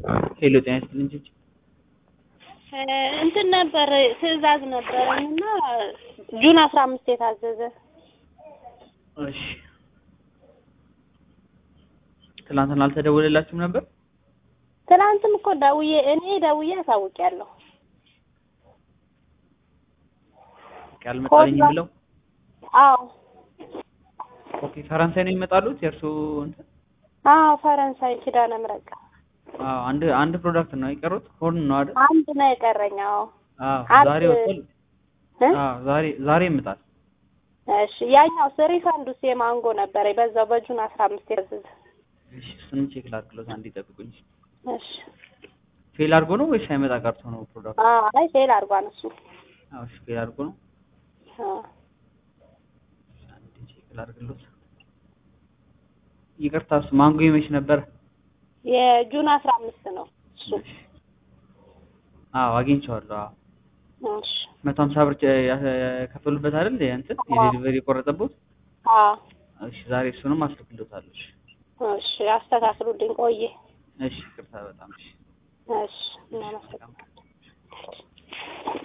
ሄሎ ጤና ይስጥልኝ ቺቺ። እንትን ነበር ትዕዛዝ ነበረኝ እና ጁን አስራ አምስት የታዘዘ እሺ ትናንትና አልተደወለላችሁም ነበር? ትናንትም እኮ ደውዬ እኔ ደውዬ አሳውቂያለሁ። ያልመጣልኝ ብለው አዎ ኦኬ ፈረንሳይ ነው የሚመጣሉት የእርሱ እንትን አዎ ፈረንሳይ ኪዳነ ምሕረት አዎ አንድ አንድ ፕሮዳክት ነው የቀሩት ሆርን ነው አይደል? አንድ ነው የቀረኝ። አዎ አዎ አንድ- ዛሬ ወጥቷል። እ? አዎ ዛሬ ዛሬ ይመጣል። እሺ ያኛው ሪፋንዱስ የማንጎ ነበረ በዛው በጁን አስራ አምስት የታዘዘ እሺ እሱንም ቼክ ላድርግሎት አንዴ ጠብቁኝ። እሺ ፌል አድርጎ ነው ወይስ ሳይመጣ ቀርቶ ነው ፕሮዳክቱ? አዎ አይ ፌል አድርጓል እሱ አዎ እሺ ፌል አድርጎ ነው። አዎ አንዴ ቼክ ላድርግሎት። ይቅርታ እሱ ማንጎ ይመች ነበር። የጁን አስራ አምስት ነው እሱ አዎ አግኝቼዋለሁ። አዎ እሺ መቶ ሀምሳ ብር የከፈሉበት አይደል? የእንትን የዴሊቨሪ የቆረጠበት። አዎ እሺ ዛሬ እሱንም አስልክሎታለሁ። እሺ እሺ አስተካክሉልኝ ቆየ እሺ ይቅርታ በጣም እሺ እሺ እናመሰግናለን